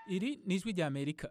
iri ni ijwi rya amerika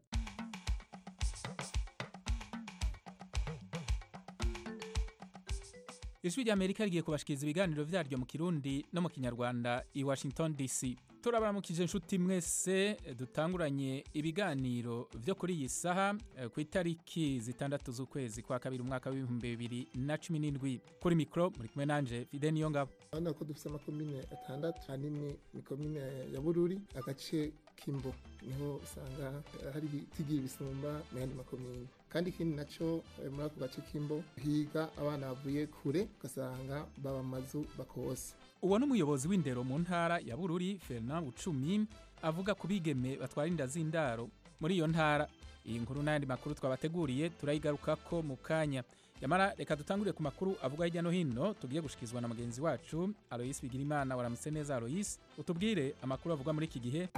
ijwi rya amerika rigiye kubashikiriza ibiganiro vyaryo mu kirundi no mu kinyarwanda i washington dc turabaramukije inshuti mwese dutanguranye ibiganiro vyo kuri iyi saha eh, ku itariki zitandatu z'ukwezi kwa kabiri umwaka w'ibihumbi bibiri na cumi n'indwi kuri mikro muri kumwe nanje fide niyo ngabo urabona ko dufite amakomine atandatu ahanini ni komine ya bururi agace k'imbo niho usanga eh, hari ibitigira ibisumba mu yandi makomine kandi ikindi naco eh, muri ako gace k'imbo higa abana bavuye kure ugasanga baba mu mazu bakose uwo ni umuyobozi w'indero mu ntara ya bururi fernand bucumi avuga ku bigeme batwara inda z'indaro muri iyo ntara iyi nkuru n'ayandi makuru twabateguriye turayigarukako mu kanya yamara reka dutangurire ku makuru avuga hirya no hino tugiye gushikizwa na mugenzi wacu aloyisi bigirimana waramutse neza aloyisi utubwire amakuru avugwa muri iki gihe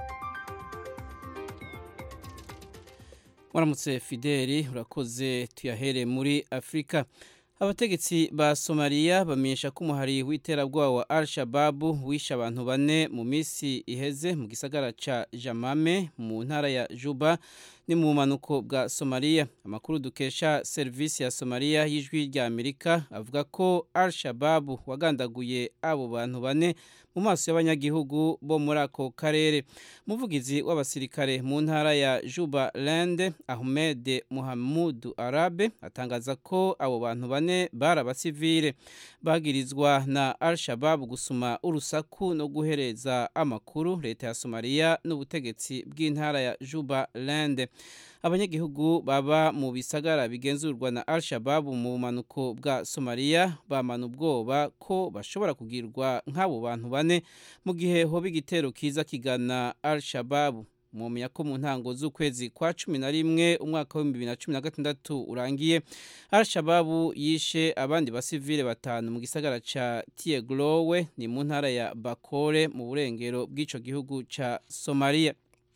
waramutse fideli urakoze tuyahere muri afurika abategetsi ba somaliya bamenyesha ko umuhari w'iterabwoba wa al shababu wishe abantu bane mu minsi iheze mu gisagara ca jamame mu ntara ya juba ni mu bumanuko bwa somaliya amakuru dukesha serivisi ya somaliya y'ijwi rya amerika avuga ko al shababu wagandaguye abo bantu bane mu maso y'abanyagihugu bo muri ako karere umuvugizi w'abasirikare mu ntara ya juba lande ahmed muhamudu arabe atangaza ko abo bantu bane bari abasivile bagirizwa na al shababu gusuma urusaku no guhereza amakuru leta ya somaliya n'ubutegetsi bw'intara ya juba lande abanyagihugu baba mu bisagara bigenzurwa na al shababu mu bumanuko bwa somaliya bamana ubwoba ko bashobora kugirwa nk'abo bantu bane mu gihe hoba igitero kiza kigana al shababu mumenya ko mu ntango z'ukwezi kwa cumi na rimwe umwaka w'ibihumbi bibiri na cumi na gatandatu urangiye al shababu yishe abandi basivile batanu mu gisagara ca tiegrowe ni mu ntara ya bakore mu burengero bw'ico gihugu ca somaliya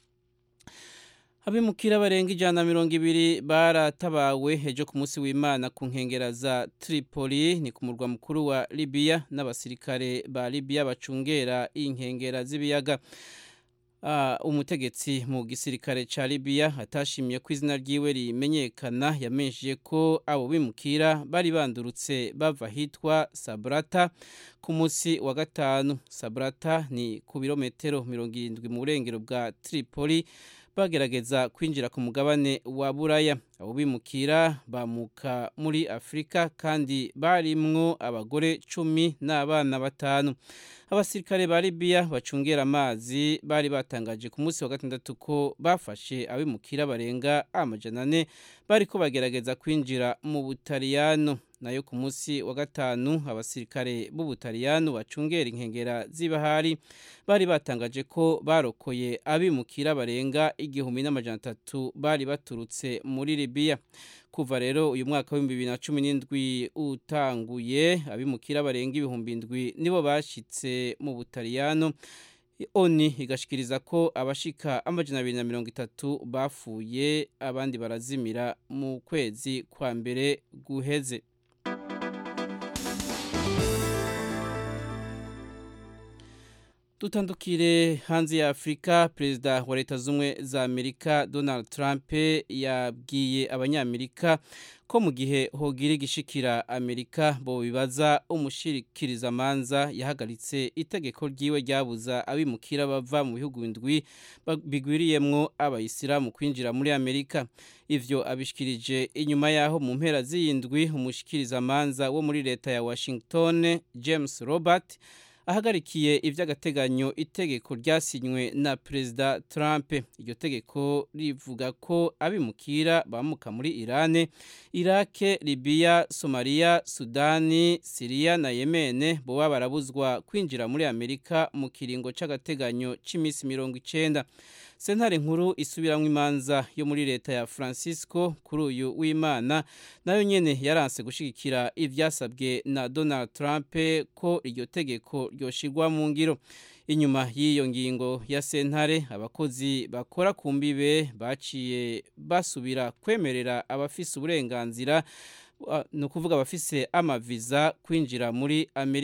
abimukira barenga ijana na mirongo ibiri baratabawe ejo ku munsi w'imana ku nkengera za tripoli ni ku murwa mukuru wa libiya n'abasirikare ba libiya bacungera inkengera z'ibiyaga Uh, umutegetsi mu gisirikare ca Libya atashimye ko izina ryiwe rimenyekana yamenyesheje ko abo bimukira bari bandurutse bava hitwa Sabrata ku munsi wa gatanu Sabrata ni ku birometero mirongo irindwi mu burengero bwa Tripoli bagerageza kwinjira ku mugabane wa buraya abo bimukira bamuka muri afurika kandi barimwo abagore cumi n'abana batanu abasirikare ba libiya bacungera amazi bari batangaje ku munsi wa gatandatu ko bafashe abimukira barenga amajana ane bariko bagerageza kwinjira mu butaliyano nayo ku munsi wa gatanu abasirikare b'ubutaliyano bacungera inkengera z'ibahari bari batangaje ko barokoye abimukira barenga igihumbi n'amajana atatu bari baturutse muri libiya kuva rero uyu mwaka w'ibihumbi bibiri na cumi n'indwi utanguye abimukira barenga ibihumbi indwi nibo bashyitse mu butaliyano oni igashikiriza ko abashika amajana abiri na mirongo itatu bapfuye abandi barazimira mu kwezi kwa mbere guheze dutandukire hanze ya afurika perezida wa leta z'ubumwe za amerika donald trump yabwiye abanyamerika ko mu gihe hogira igishikira amerika bo bibaza umushikirizamanza yahagaritse itegeko ryiwe ryabuza abimukira bava mu bihugu indwi bigwiriyemwo abayisilamu kwinjira muri amerika ivyo abishikirije inyuma yaho mu mpera z'iyindwi umushikirizamanza wo muri leta ya washington james robert ahagarikiye iby'agateganyo itegeko ryasinywe na perezida Trump iryo tegeko rivuga ko abimukira bamuka muri Irane Irake Libya Somalia Sudani Syria na Yemen boba barabuzwa kwinjira muri Amerika mu kiringo c'agateganyo c'imisi mirongo icenda sentare nkuru isubiramwo imanza yo muri leta ya francisco kuri uyu w'imana nayo nyene yaranse gushigikira ivyasabwe na donald trump ko iryo tegeko ryoshirwa mu ngiro inyuma y'iyo ngingo ya sentare abakozi bakora ku mbibe baciye basubira kwemerera abafise uburenganzira ni ukuvuga abafise amaviza kwinjira muri amerika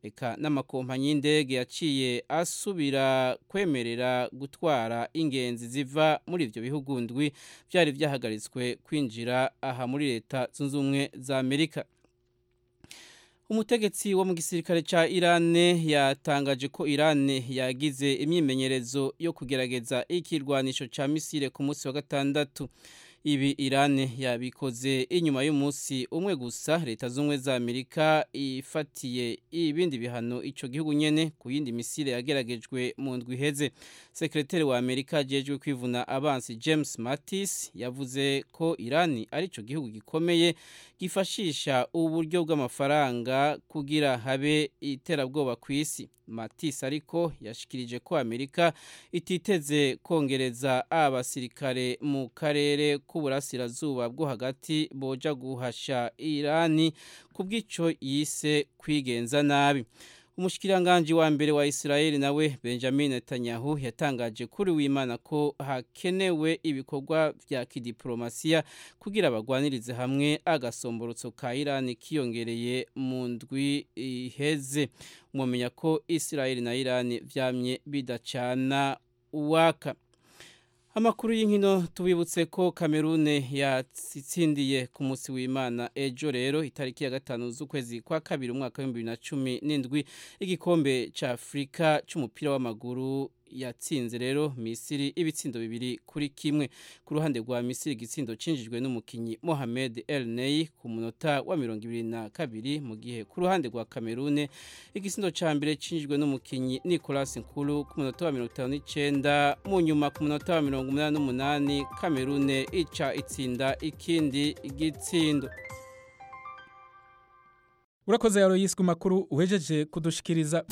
eka n'amakompanyi y'indege yaciye asubira kwemerera gutwara ingenzi ziva muri ivyo bihugu ndwi vyari vyahagaritswe kwinjira aha muri leta zunze ubumwe za Amerika Umutegetsi wo mu gisirikare ca Irane yatangaje ko Irane yagize imyimenyerezo yo kugerageza ikirwanisho ca misile ku munsi wa gatandatu ibi Irane yabikoze inyuma y'umunsi umwe gusa leta z'umwe za Amerika ifatiye ibindi bihano ico gihugu nyene ku yindi misile yageragejwe mu ndwi iheze sekretari wa Amerika ajejwe kwivuna abansi James Mattis yavuze ko Irani ari ico gihugu gikomeye gifashisha uburyo bw'amafaranga kugira habe iterabwoba ku isi Mattis ariko yashikirije ko Amerika ititeze kongereza abasirikare mu karere k'uburasirazuba bwo hagati boja guhasha Irani kubw'ico yise kwigenza nabi Umushikiranganje wa mbere wa Israeli nawe Benjamin Netanyahu yatangaje kuri w'Imana ko hakenewe ibikorwa vya kidiplomasiya kugira abagwanirize hamwe agasomborotso ka Iran kiyongereye mu ndwi iheze mumenya ko Israeli na Iran vyamye bidacana uwaka Amakuru y'inkino tubibutse ko Kamerune yatsindiye ku munsi w'Imana ejo rero itariki ya gatanu z'ukwezi kwa kabiri umwaka wa 2017 igikombe ca Afrika c'umupira w'amaguru yatsinze rero Misiri ibitsindo bibiri kuri kimwe ku ruhande rwa Misiri igitsindo cinjijwe n'umukinyi Mohamed El Ney ku munota wa 22 mu gihe ku ruhande rwa Kamerune igitsindo ca mbere cinjijwe n'umukinyi Nicolas Nkulu ku munota wa 59 mu nyuma ku munota wa 88 Kamerune ica itsinda ikindi igitsindo urakoze yaro yiswe makuru uhejeje kudushikiriza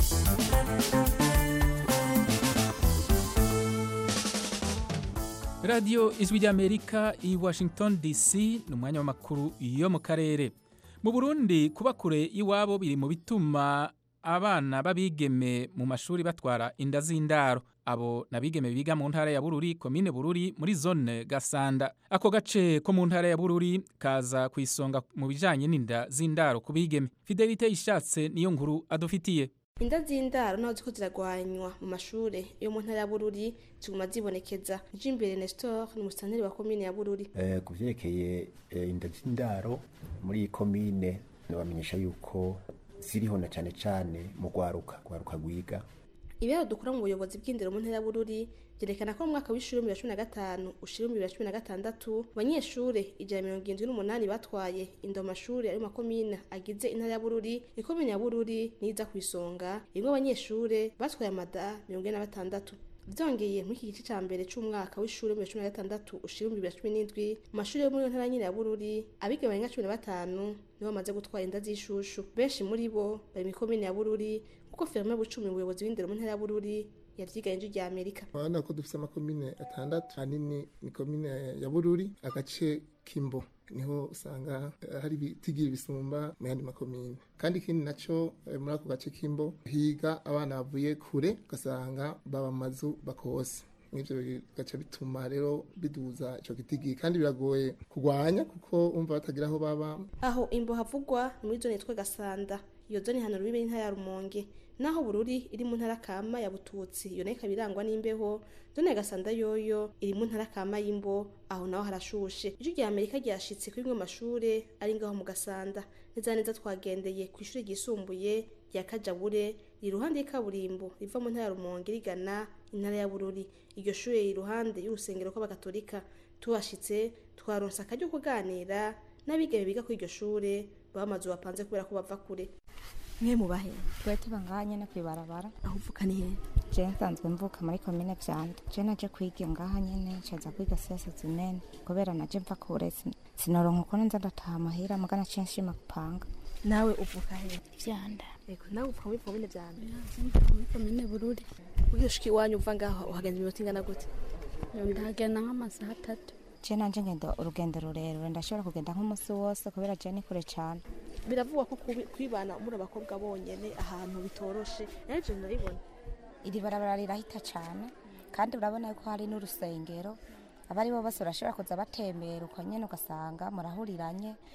radiyo ijwi ry'amerika i washington dc ni umwanya w'amakuru yo mu karere mu burundi kuba kure y'iwabo biri mu bituma abana b'abigeme mu mashuri batwara inda z'indaro abo n'abigeme biga mu ntara ya bururi komine bururi muri zone gasanda ako gace ko mu ntara ya bururi kaza ku isonga mu bijyanye n'inda z'indaro ku bigeme fidelite ishatse niyo nkuru adufitiye inda z'indaro naho ziko ziragwanywa mu mashure yo mu ntara ya bururi ziguma zibonekeza jimbere nestor ni umusantere wa komine ya bururi Eh, ku vyerekeye eh, inda z'indaro muri iyi komine nabamenyesha yuko ziriho na cane cane mu gwaruka gwaruka gwiga ibiharo dukura mu buyobozi bw'indero mu ntara ya bururi byerekana ko mu mwaka w'ishuri w'ibihumbi bibiri na cumi na gatanu ushira ibihumbi bibiri na cumi na gatandatu abanyeshure ijana na mirongo irindwi n'umunani batwaye inda mu mashuri ari mu makomine agize intara ya bururi ikomine ya bururi niza ku isonga irimwo abanyeshure batwaye amada mirongo ine na batandatu vyongeye muri iki gice ca mbere c'umwaka w'ishuri w'ibihumbi bibiri na cumi na gatandatu ushira ibihumbi bibiri na cumi n'indwi mu mashuri yo muri iyo ntara nyine ya bururi abiga barenga cumi na batanu nibo bamaze gutwara inda z'ishushu benshi muri bo bari mu ikomine ya bururi kuko ferme bucumi umuyobozi w'indero mu ntara ya bururi yavyigaye inzu rya amerika urabona ko dufite amakomine atandatu hanini ni komine ya bururi agace k'imbo niho usanga eh, hari ibitigira bisumba mu yandi makomine kandi ikindi naco eh, muri ako gace k'imbo higa abana bavuye kure ugasanga baba amazu bakose n'ivyo bigaca bituma rero biduza ico gitigi kandi biragoye kurwanya kuko umva batagira aho baba aho imbo havugwa ni muri zone yitwa gasanda iyo zone hano rubibe n'intara ya rumonge naho bururi iri mu ntara kama ya bututsi iyo nayo ikaba irangwa n'imbeho zone ya gasanda yoyo iri mu ntara kama y'imbo aho naho harashushe ijwi rya amerika ryashitse kuri bimwe mu mashure ari ngaho mu gasanda neza na neza twagendeye ku ishuri ryisumbuye rya kajabure riri iruhande y'ikaburimbo riva mu ntara ya rumonge rigana intara ya bururi iryo shure riri iruhande y'urusengero rw'abakatolika tuhashitse twaronse akaryo ko kuganira n'abigeme biga kuri iryo shure baba amazu bapanze kubera ko bava kure mwe mubahe twe tuba ngaha nyene kwibarabara aho uvuka ni hehe je nsanzwe mvuka muri komine vyanda je naje kwiga ngaha nyene ncaza kwiga siasa zimene kubera naje mva kure sin- sinoronka ukuntu nza ndataha amahera mugana ciye nshima gupanga nawe uvuka hehe vyanda Ego, nawe uvuka muri komine vyanda muri komine bururi uyoshika iwanyu uva ngaho uhagenza iminota ingana gute ndagenda nk'amasaha atatu je nanje ngenda urugendo rurerure ndashobora kugenda nk'umusi wose kubera je ni kure cane biravugwa ko kubi- kwibana muri abakobwa bonyene ahantu bitoroshe nayo ivyo ndabibona iri barabara rirahita cane kandi urabona yuko hari n'urusengero abari bo bose barashobora kuza batembera uko nyene ugasanga murahuriranye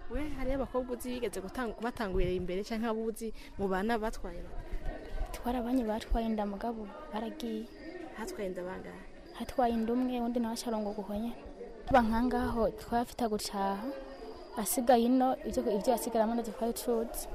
we hariyo abakobwa uzi bigeze gutanga- kubatangurira imbere cyangwa abo uzi mu bana batwaye twarabanye batwaye inda mugabo baragiye hatwaye inda bangahe hatwaye inda umwe undi nawe acarongo guhonye tuba nkangaho twafita gucaha asigaye ino ibyo ibyo yasigaramo ndetse twari tuzi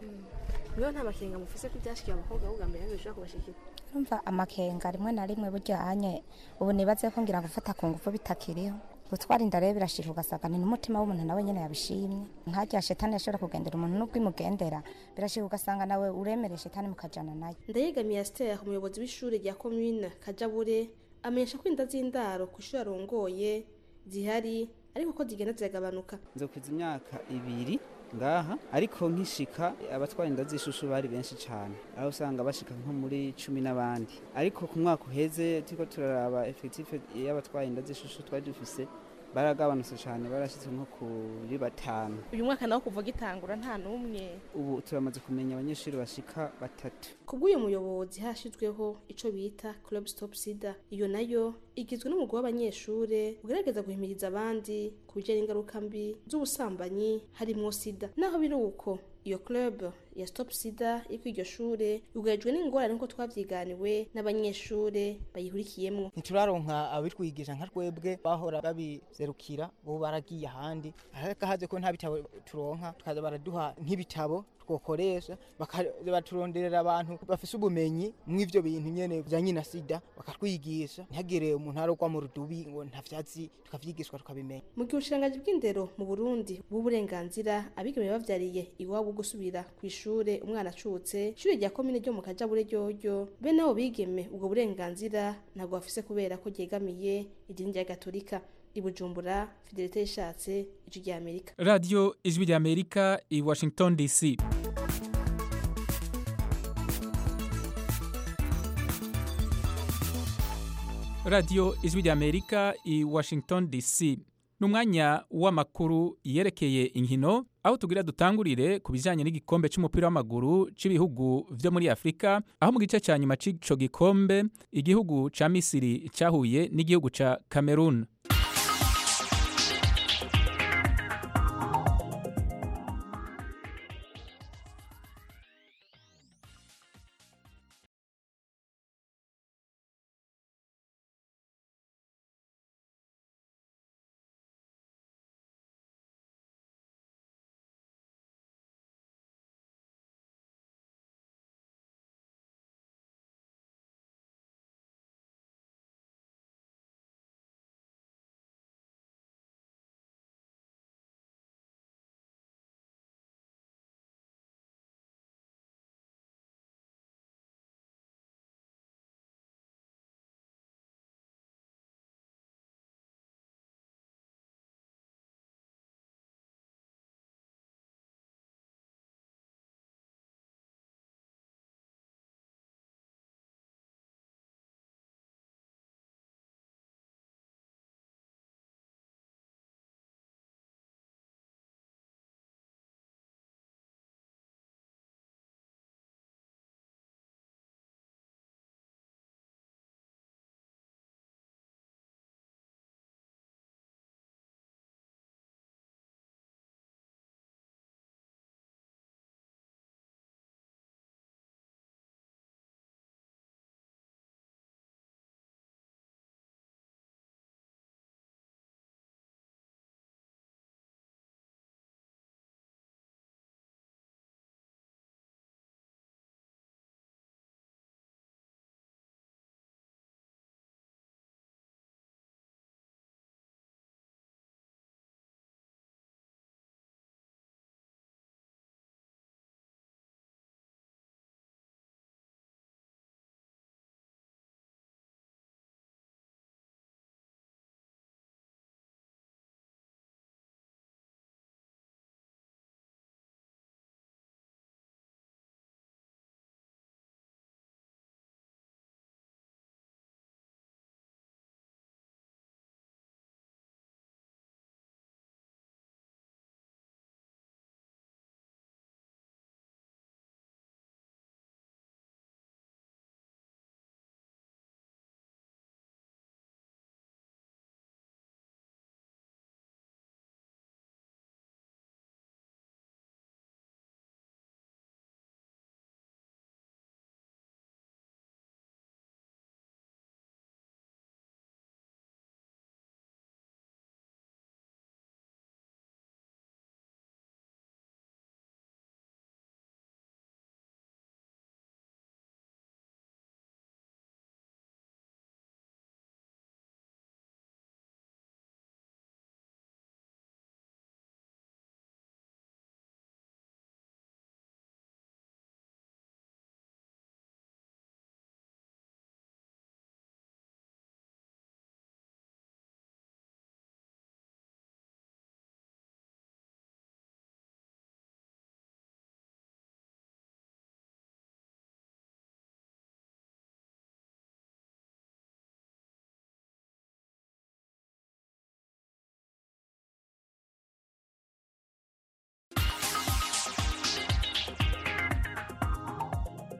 niyo nta makenga mufise ko ibyashikiye abakobwa ahubwo mbere yanyu bishobora kubashikira urumva amakenga rimwe na rimwe burya anye ubu nibaze ko ngira gufata ku ngufu bitakiriho gutwara inda rero birashika ugasanga ni n'umutima w'umuntu nawe nyine yabishimye nkarya shetani yashobora kugendera umuntu n'ubwo imugendera birashika ugasanga nawe uremere shetani mukajana nayo ndayegamiye asitera umuyobozi w'ishuri rya komine kajabure amenyesha ko inda z'indaro ku ishuri arongoye zihari ariko ko zigenda ziragabanuka nzokwiza imyaka ibiri ngaha ariko nkishika abatwara inda z'ishushu bari benshi cyane aho usanga bashika nko muri cumi n'abandi ariko ku mwaka uheze turiko turaraba efekitife y'abatwara inda z'ishushu twari dufise baragabanutse cyane barashitse nko kuri batanu uyu mwaka nawo kuva gitangura nta n'umwe ubu turamaze kumenya abanyeshuri bashika batatu kubw'uyu muyobozi hashyizweho icyo bita club stop sida iyo nayo igizwe n'umugwi w'abanyeshure ugerageza guhimiriza abandi ku bijyanye n'ingaruka mbi z'ubusambanyi harimo sida naho biri uko iyo club ya stop sida iri kuri iryo shure yugarijwe n'ingorane nk'uko twavyiganiwe n'abanyeshure bayihurikiyemo ntituraronka abitwigisha nka twebwe bahora babizerukira ubu baragiye ahandi ariko haze ko nta bitabo turonka tukaza baraduha nk'ibitabo twokoresha bakaza baturonderera abantu bafise ubumenyi mw'ivyo bintu nyene bijanye na sida bakatwigisha ntihagire umuntu arogwa mu rudubi ngo ntavyazi tukavyigishwa tukabimenya mu gihe ubushiranganji bw'indero mu burundi bw'uburenganzira abigeme bavyariye iwabo gusubira ku ishure umwana acutse ishure rya komine ryo mu kajabure ryoryo bene abo bigeme ubwo burenganzira ntabwo bafise kubera ko ryegamiye idini rya gatolika i bujumbura fidelite yishatse ijwi rya amerika radiyo ijwi rya amerika i washington dc radiyo ijwi rya amerika i washington dc ni umwanya w'amakuru yerekeye inkino aho tugira dutangurire ku bijyanye n'igikombe cy'umupira w'amaguru cy'ibihugu byo muri afurika aho mu gice cya nyuma cy'icyo gikombe igihugu cya misiri cyahuye n'igihugu cya cameroon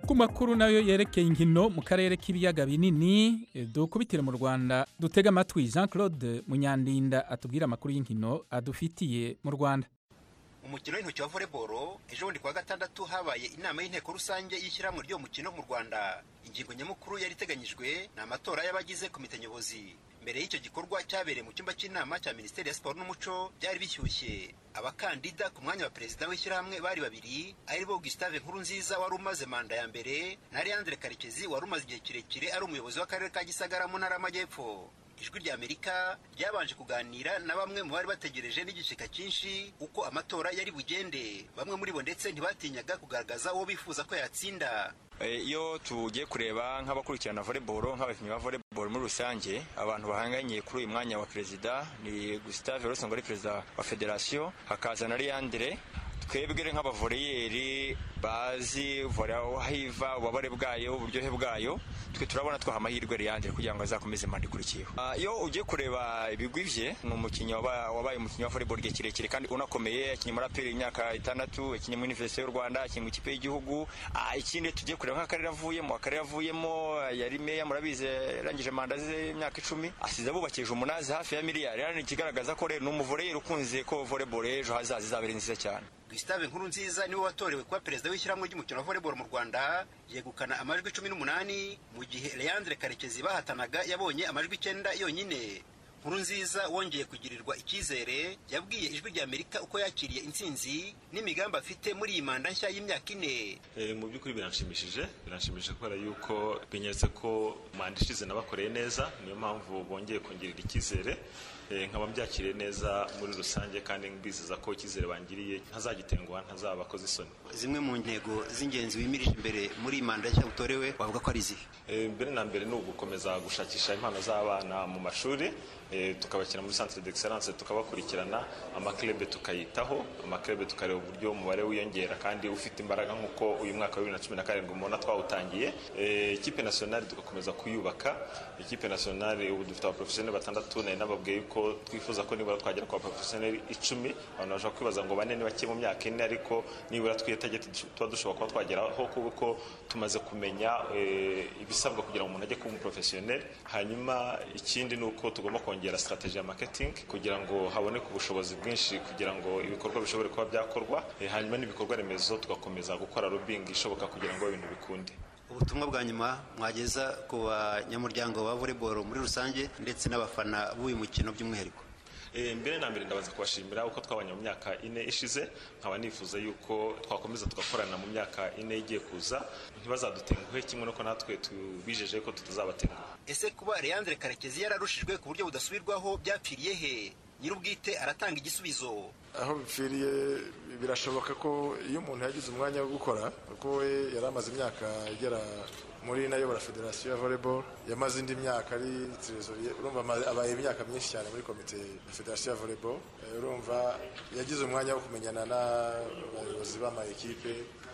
ku makuru nayo yerekeye inkino mu karere k'ibiyaga binini eh, dukubitire mu rwanda dutega amatwi jean claude munyandinda atubwira amakuru y'inkino adufitiye mu rwanda umukino w'intoki wa volleyball ejo bundi kuwa gatandatu habaye inama y'inteko rusange y'ishyirahamwe ry'uwo mukino mu rwanda ingingo nyamukuru yari iteganyijwe ni amatora y'abagize komite nyobozi mbere y'icyo gikorwa cyabereye mu cyumba cy'inama cya minisiteri ya siporo n'umuco byari bishyushye abakandida ku mwanya wa perezida w'ishyirahamwe bari babiri ari bo gustave nkurunziza wari umaze manda ya mbere na leandre karekezi wari umaze igihe kirekire ari umuyobozi w'akarere ka gisagara mu ntara y'amajyepfo ijwi rya amerika ryabanje kuganira na bamwe mu bari bategereje n'igicika cyinshi uko amatora yari bugende bamwe muri bo ndetse ntibatinyaga kugaragaza uwo bifuza ko yatsinda iyo tugiye kureba nk'abakurikirana volleyball nk'abakinnyi ba volleyball muri rusange abantu bahanganye kuri uyu mwanya wa perezida ni gustave rosongo ari perezida wa federasiyo hakaza na leandre twebwe nk'abavoreyeri bazi vore aho hiva ububabare bwayo uburyohe bwayo twe turabona twaha amahirwe leandre kugira ngo azakomeze manda ikurikiyeho iyo ugiye kureba ibigwi bye ni umukinnyi wabaye umukinnyi wa volleyball igihe kirekire kandi unakomeye yakinnye muri aperi imyaka itandatu yakinnye muri universite y'u rwanda yakinnye mu ikipe y'igihugu ikindi tugiye kureba nk'akarere avuyemo akarere avuyemo yari meya murabizi yarangije manda ze imyaka icumi asize abubakije umunani hafi ya miliyari rero ni ikigaragaza ko rero ni umuvoreyeri ukunze ko volleyball ejo hazaza izaba ari nziza cyane gustave nkurunziza niwe watorewe kuba perezida w'ishyirahamwe ry'umukino wa volleyball mu rwanda yegukana amajwi cumi n'umunani mu gihe leandre karekezi bahatanaga yabonye amajwi icyenda yonyine nkurunziza wongeye kugirirwa icyizere yabwiye ijwi rya amerika uko yakiriye intsinzi n'imigambi afite muri iyi manda nshya y'imyaka ine mu by'ukuri biranshimishije biranshimishije kubera yuko binyeretse ko manda ishize nabakoreye neza niyo mpamvu bongeye kongerera icyizere nkaba mbyakiriye neza muri rusange kandi mbizeza ko icyizere bangiriye ntazagitenguha ntazaba akoze isoni zimwe mu ntego z'ingenzi wimirije imbere muri iyi manda nshya utorewe wavuga ko ari izihe mbere na mbere ni ugukomeza gushakisha impano z'abana mu mashuri tukabashyira muri centre d'excellence tukabakurikirana amakirebe tukayitaho amakirebe tukareba uburyo umubare wiyongera kandi ufite imbaraga nk'uko uyu mwaka wa bibiri na cumi na karindwi mubona twawutangiye ikipe nasiyonari tugakomeza kuyubaka ikipe nasiyonari ubu dufite abaporofesiyoneri batandatu nari nababwiye yuko twifuza ko nibura twagera ku baporofesiyoneri icumi abantu bashobora kwibaza ngo bane ni bake mu myaka ine ariko nibura twitageti tuba dushobora kuba twageraho kuko tumaze kumenya ibisabwa kugira ngo umuntu ajye kuba umuporofesiyoneri hanyuma ikindi ni uko tugomba kongera strategy ya marketing kugira ngo haboneke ubushobozi bwinshi kugira ngo ibikorwa bishobore kuba byakorwa hanyuma n'ibikorwa remezo tugakomeza gukora lobbying ishoboka kugira ngo ibintu bikunde ubutumwa bwa nyuma mwageza ku banyamuryango ba volleyball muri rusange ndetse n'abafana b'uyu mukino by'umwihariko mbere na mbere ndabaza kubashimira uko twabanye mu myaka ine ishize nkaba nifuza yuko twakomeza tugakorana mu myaka ine igiye kuza ntibazadutenguhe kimwe nuko natwe tubijeje ko tutazabatenguha ese kuba leandre karekezi yararushijwe ku buryo budasubirwaho byapfiriye he nyir'ubwite aratanga igisubizo aho bipfiriye birashoboka ko iyo umuntu yagize umwanya wo gukora kuko we yari amaze imyaka igera muri nayobora federasiyo ya volleyball yamaze indi myaka ari trezoriye urumva abaye imyaka myinshi cyane muri komite ya federasiyo ya volleyball urumva yagize umwanya wo kumenyana n'abayobozi b'amayikipe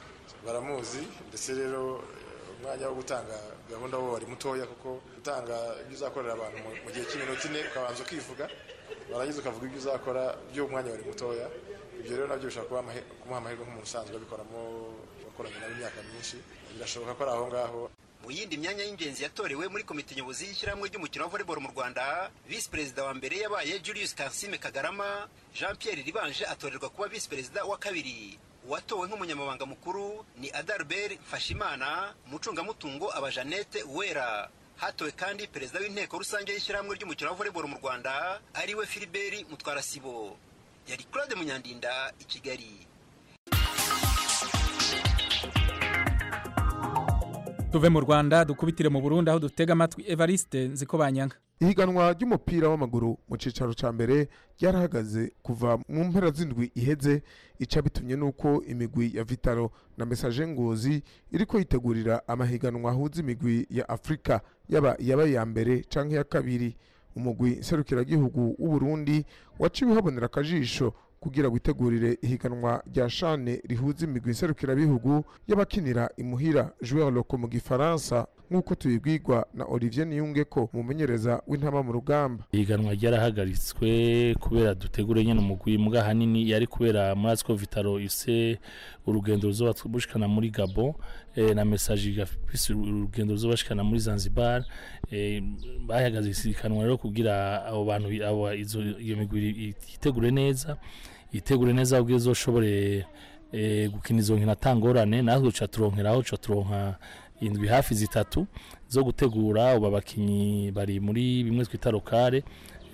baramuzi ndetse rero umwanya wo gutanga gahunda wo wari mutoya kuko gutanga ibyo uzakorera abantu mu gihe cy'iminota ine ukabanza ukivuga warangiza ukavuga ibyo uzakora by'umwanya wari mutoya ibyo rero nabyo bishobora kumuha amahirwe nk'umuntu usanzwe abikoramo wakoranye nawe imyaka myinshi birashoboka ko ari aho ngaho mu yindi myanya y'ingenzi yatorewe muri komite nyobozi y'ishyirahamwe ry'umukino wa volleyball mu rwanda visi perezida wa mbere yabaye julius kansime kagarama jean pierre ribanje atorerwa kuba visi perezida wa kabiri uwatowe nk'umunyamabanga mukuru ni adalbert mfashimana umucungamutungo aba jeannette uwera hatowe kandi perezida w'inteko rusange y'ishyirahamwe ry'umukino wa volleyball mu rwanda ariwe filibert mutwarasibo yari claude munyandinda i kigali tuve mu rwanda dukubitire mu burundi aho dutega amatwi evariste nziko banyanga ihiganwa ry'umupira w'amaguru mu cyicaro cya mbere ryarahagaze kuva mu mpera z'indwi iheze ica bitumye n'uko imigwi ya vitaro na mesaje ngozi iri ko yitegurira amahiganwa ahuza imigwi ya afurika yaba iyaba iya mbere cyangwa iya kabiri umugwi nserukiragihugu w'uburundi waciwe habonera akajisho kugira witegurire ihiganwa rya shane rihuza imigwi nserukirabihugu y'abakinira imuhira joueur loco mu gifaransa nk'uko tubibwirwa na olivier niyungeko umumenyereza w'intama mu rugamba ihiganwa ryarahagaritswe kubera dutegure nyine umugwi mbwa hanini yari kubera muri atwo vitaro ise urugendo ruzoba bushikana muri gabo eh, na message igafise urugendo ruzoba bashikana muri zanzibar eh, bahagaze isikanwa rero kugira abo bantu abo izo iyo migwi itegure neza itegure neza kugira izoshobore eh, gukina izo nkino atangorane natwe tuca turonkeraho tuca turonka indwi hafi zitatu zo gutegura ubu abakinnyi bari muri bimwe twita lokale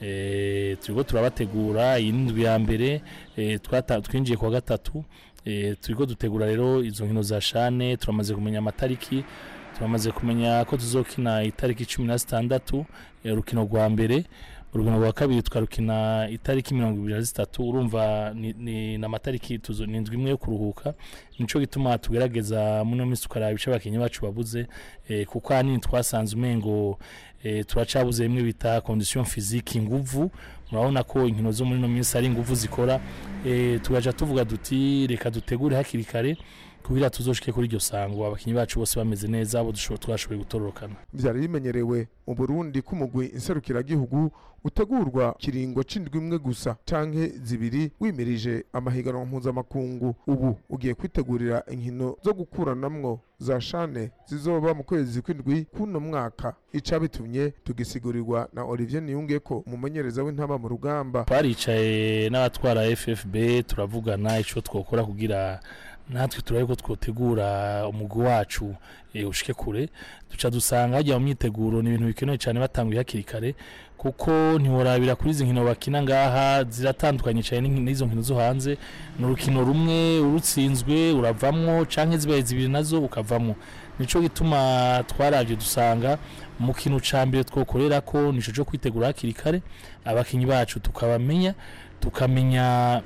e, turiko turabategura iyi ndwi ya mbere e, twinjiye kwa gatatu e, turiko dutegura rero izo nkino za shane turamaze kumenya amatariki turamaze kumenya ko tuzokina itariki cumi na zitandatu urukino rwa mbere urugendo rwa kabiri tukarukina itariki mirongo ibiri na zitatu urumva ni n'amatariki ni indwi imwe yo kuruhuka nico gituma tugerageza muno minsi tukaraba ibice abakinnyi bacu babuze kuko ahanini twasanze umengo turacabuze bimwe bita condition physique inguvu murabona ko inkino zo muri no minsi ari inguvu zikora tugaca tuvuga duti reka dutegure hakiri kare kugira tuzoshike kuri iryo sango abakinyi bacu bose bameze neza abo twashoboye gutororokana vyari bimenyerewe mu Burundi ko umugwi inserukiragihugu utegurwa kiringo c'indwi imwe gusa canke zibiri wimirije amahiganwa mpuzamakungu ubu ugiye kwitegurira inkino zo gukuranamwo za shane zizoba mu kwezi kw'indwi kuno mwaka ica bitumye tugisigurirwa na Olivier Niyungeko umumenyereza w'intama mu rugamba twaricaye n'abatwara FFB turavugana ico twokora kugira natwe turabe ko twotegura umugwi wacu ushike kure duca dusanga hajya mu myiteguro ni ibintu bikenewe cyane batanguye hakiri kare kuko ntiworabira kuri izi nkino bakina ngaha ziratandukanye cyane n'izo nkino zo hanze ni urukino rumwe urutsinzwe uravamwo canke zibaye zibiri nazo ukavamwo nico gituma twarabye dusanga mu kintu ca mbere twokorera ko nico cyo kwitegura hakiri kare abakinyi bacu tukabamenya tukamenya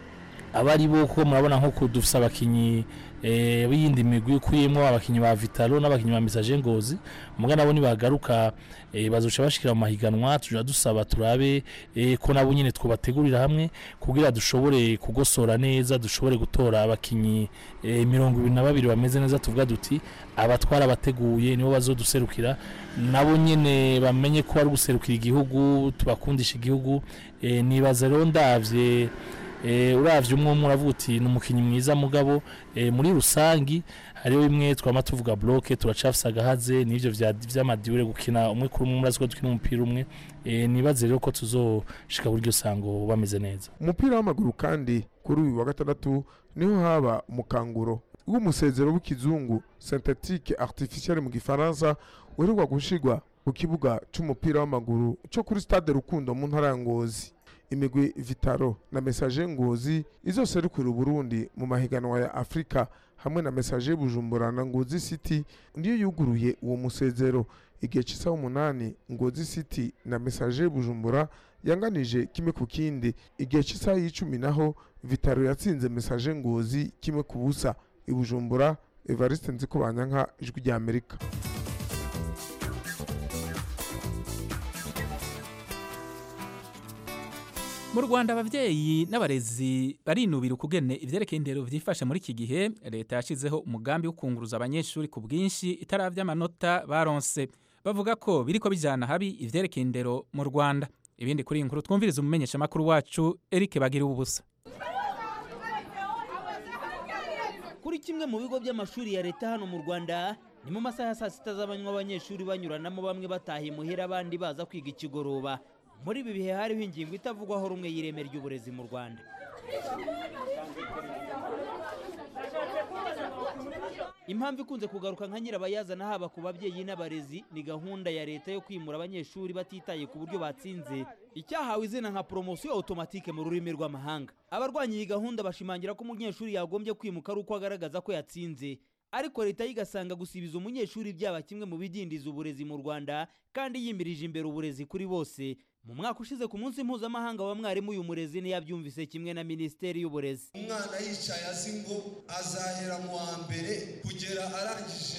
abari bo kuko murabona nko dufise abakinyi eh biyindi migwi ukuyemo abakinyi ba Vitalo n'abakinyi ba Message Ngozi muga nabo nibagaruka eh, bazoca bashikira mu mahiganwa tuja dusaba turabe eh, ko nabo nyene twobategurira hamwe kugira dushobore kugosora neza dushobore gutora abakinyi eh, mirongo ibiri na babiri bameze neza tuvuga duti abatwara bateguye nibo bazoduserukira nabo nyene bamenye ko ari guserukira igihugu tubakundisha igihugu eh, nibaza rero ndavye uravye umwe umwe uravuga uti ni umukinnyi mwiza mugabo muri rusangi hariho bimwe twama tuvuga bloke turacafisa agahaze n'ivyo vy'amadiure gukina umwe kuri umwe murazi ko dukina umupira umwe nibaze rero ko tuzoshika kuri iryo sango bameze neza umupira w'amaguru kandi kuri uyu wa gatandatu niho haba umukanguro w'umusezero w'ikizungu synthetique artificielle mu gifaransa uheruka gushirwa ku kibuga c'umupira w'amaguru co kuri stade rukundo mu ntara ya ngozi imigwi vitaro na message ngozi izoserukira uburundi mu mahiganwa ya afurika hamwe na message bujumbura na ngozi city niyo yuguruye uwo musezero igihe cy'isaha umunani ngozi city na message bujumbura yanganije kimwe ku kindi igihe cy'isaha y'icumi naho vitaro yatsinze message ngozi kimwe ku busa ibujumbura evariste nziko banyanka ijwi rya amerika mu rwanda ababyeyi n'abarezi barinubira ukugene ivyerekeye indero vyifashe muri iki gihe leta yashizeho umugambi wo kunguruza abanyeshuri ku bwinshi itaravya amanota baronse bavuga ko biriko bijana habi ivyerekeye indero mu rwanda ibindi kuri iyi nkuru twumviriza umumenyeshamakuru wacu eric bagira ubusa kuri kimwe mu bigo by'amashuri ya leta hano mu rwanda ni mu masaha ya saa sita z'abanywa abanyeshuri banyuranamo bamwe bataha imuhira abandi baza kwiga ikigoroba muri ibi bihe hariho ingingo itavugwaho rumwe y'ireme ry'uburezi mu rwanda impamvu ikunze kugaruka nka nyirabayazana haba ku babyeyi n'abarezi ni gahunda ya leta yo kwimura abanyeshuri batitaye ku buryo batsinze icyahawe izina nka poromosiyo automatike mu rurimi rw'amahanga abarwanya iyi gahunda bashimangira ko umunyeshuri yagombye kwimuka ari uko agaragaza ko yatsinze ariko leta yo igasanga gusibiza umunyeshuri byaba kimwe mu bidindiza uburezi mu rwanda kandi yimirije imbere uburezi kuri bose mu mwaka ushize ku munsi mpuzamahanga wa mwarimu uyu murezi ntiyabyumvise kimwe na minisiteri y'uburezi umwana yicaye azi ngo azahera mu wa mbere kugera arangije mu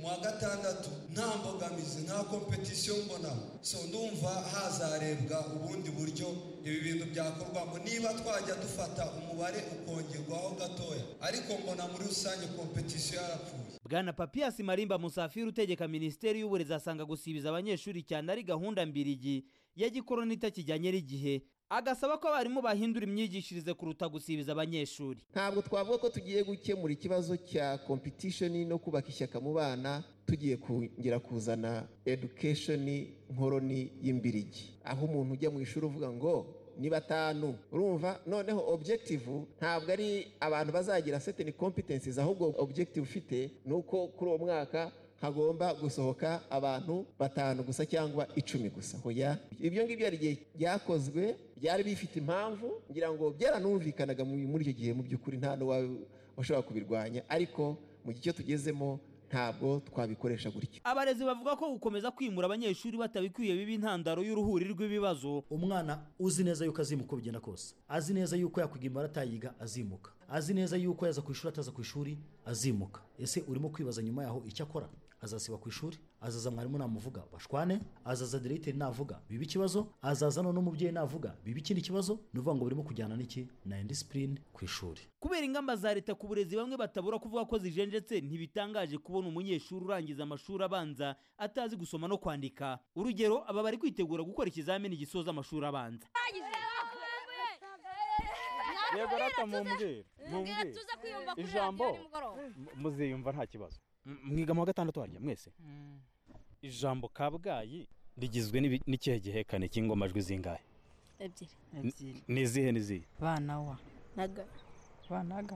mu wa gatandatu nta mbogamizi nta kompetisiyo mbonamo so ndumva hazarebwa ubundi buryo ibi bintu byakorwamo niba twajya dufata umubare ukongerwaho gatoya ariko mbona muri rusange kompetisiyo yarapfuye bwana papiyasi marimba musafiri utegeka minisiteri y'uburezi asanga gusibiza abanyeshuri cyane ari gahunda mbirigi ya gikoroni itakijyanye n'igihe agasaba ko abarimu bahindura imyigishirize kuruta gusibiza abanyeshuri ntabwo twavuga ko tugiye gukemura ikibazo cya competition no kubaka ishyaka mu bana tugiye kongera kuzana education nkoroni y'imbirigi aho umuntu ujya mu ishuri uvuga ngo ni batanu urumva noneho objective ntabwo ari abantu bazagira certain competencies ahubwo objective ufite ni uko kuri uwo mwaka hagomba gusohoka abantu batanu gusa cyangwa icumi gusa hoya ibyo ngibyo hari igihe byakozwe byari bifite impamvu ngira ngo byaranumvikanaga muri icyo gihe mu by'ukuri nta washobora kubirwanya ariko mu gihe cyo tugezemo ntabwo twabikoresha gutya abarezi bavuga ko gukomeza kwimura abanyeshuri batabikwiye biba intandaro y'uruhuri rw'ibibazo umwana uzi neza yuko azimuka uko bigenda kose azi neza yuko yakwiga imibare atayiga azimuka azi neza yuko yaza ku ishuri ataza ku ishuri azimuka ese urimo kwibaza nyuma yaho icyo akora azasiba ku ishuri azaza mwarimu namuvuga bashwane azaza diregiteri navuga biba ikibazo azaza none n'umubyeyi navuga biba ikindi kibazo ni ukuvuga ngo birimo kujyana n'iki na indisipurine ku ishuri kubera ingamba za leta ku burezi bamwe batabura kuvuga ko zijenjetse ntibitangaje kubona umunyeshuri urangiza amashuri abanza atazi gusoma no kwandika urugero aba bari kwitegura gukora ikizamini gisoza amashuri abanza yego rata mumbwire mumbwire ijambo muziyumva nta kibazo mwiga mu wa gatandatu harya mwese ijambo kabgayi rigizwe n'ikihe gihekane cy'ingomajwi zingahe ebyiri ni izihe n'izihe bana wa naga banaga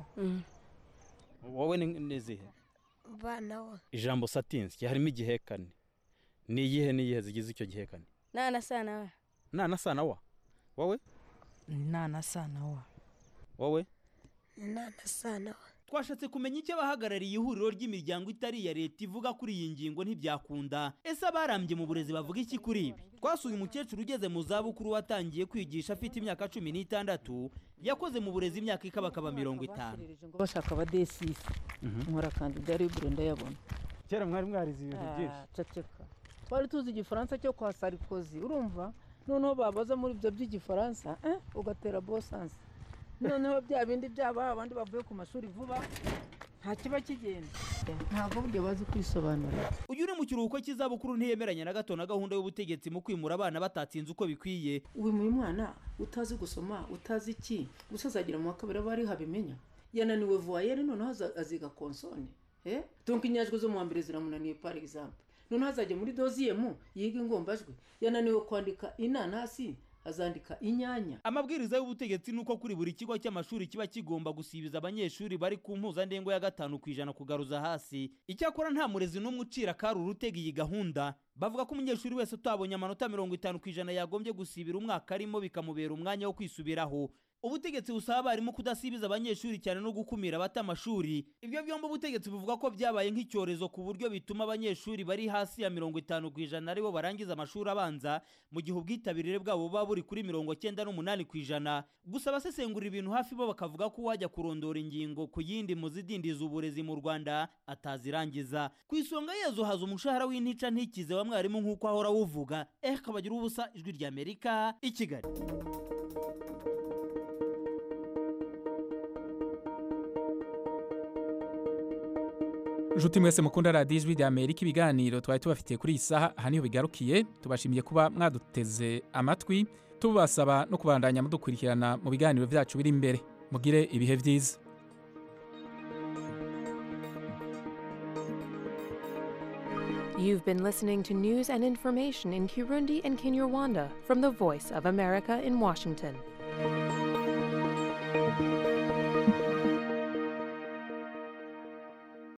wowe ni izihe bana wa ijambo satinsi harimo igihekane ni iyihe n'iyihe zigize icyo gihekane nana sana wa nana sana wa wowe nana sana wa wowe nana sana wa twashatse kumenya icyo abahagarariye ihuriro ry'imiryango itari iya leta ivuga kuri iyi ngingo ntibyakunda ese abarambye mu burezi bavuga iki kuri ibi twasuye umukecuru ugeze mu zabukuru watangiye kwigisha afite imyaka cumi n'itandatu yakoze mu burezi imyaka ikabakaba mirongo itanu bashaka abadesisi nkora kandida libure ndayabona kera mwari mwarize ibintu byinshi ceceka twari tuzi igifaransa cyo kwa sarikozi urumva noneho babaza muri ibyo by'igifaransa ugatera bosansi noneho bya bindi byaba abandi bavuye ku mashuri vuba nta kiba kigenda ntabwo burya bazi kwisobanura uyu uri mu kiruhuko cy'izabukuru ntiyemeranya na gato na gahunda y'ubutegetsi mu kwimura abana batatsinze uko bikwiye wimuye umwana utazi gusoma utazi iki gusa azagira mu wa kabiri aba ariho abimenya yananiwe vuwayeri noneho aziga konsone tunka inyajwi zo mu wa mbere ziramunaniye par exemple noneho azajya muri doziyemu yiga ingombajwi yananiwe kwandika inanasi azandika inyanya amabwiriza y'ubutegetsi ni uko kuri buri kigo cy'amashuri kiba kigomba gusibiza abanyeshuri bari ku mpuzandengo ya gatanu ku ijana kugaruza hasi icyakora nta murezi n'umwe ucira kari urutega iyi gahunda bavuga ko umunyeshuri wese utabonye amanota mirongo itanu ku ijana yagombye gusibira umwaka arimo bikamubera umwanya wo kwisubiraho ubutegetsi busaba abarimu kudasibiza abanyeshuri cyane no gukumira abata amashuri ibyo byombi ubutegetsi buvuga ko byabaye nk'icyorezo ku buryo bituma abanyeshuri bari hasi ya mirongo itanu ku ijana aribo barangiza amashuri abanza mu gihe ubwitabire bwabo buba buri kuri mirongo cyenda n'umunani ku ijana gusa abasesengura ibintu hafi bo bakavuga ko uwajya kurondora ingingo ku yindi mu zidindiza uburezi mu rwanda atazirangiza ku isonga yezo haza umushahara w'intica ntikize wa mwarimu nk'uko ahora awuvuga eh kabagira ubusa ijwi ry'amerika i kigali Nshuti mwese mukunda radiyo ijwi rya Amerika ibiganiro twari tubafitiye kuri iyi saha aha niho bigarukiye tubashimiye kuba mwaduteze amatwi tubasaba no kubandanya mudukurikirana mu biganiro byacu biri imbere mugire ibihe byiza You've been listening to news and information in Kirundi and Kinyarwanda from the Voice of America in Washington.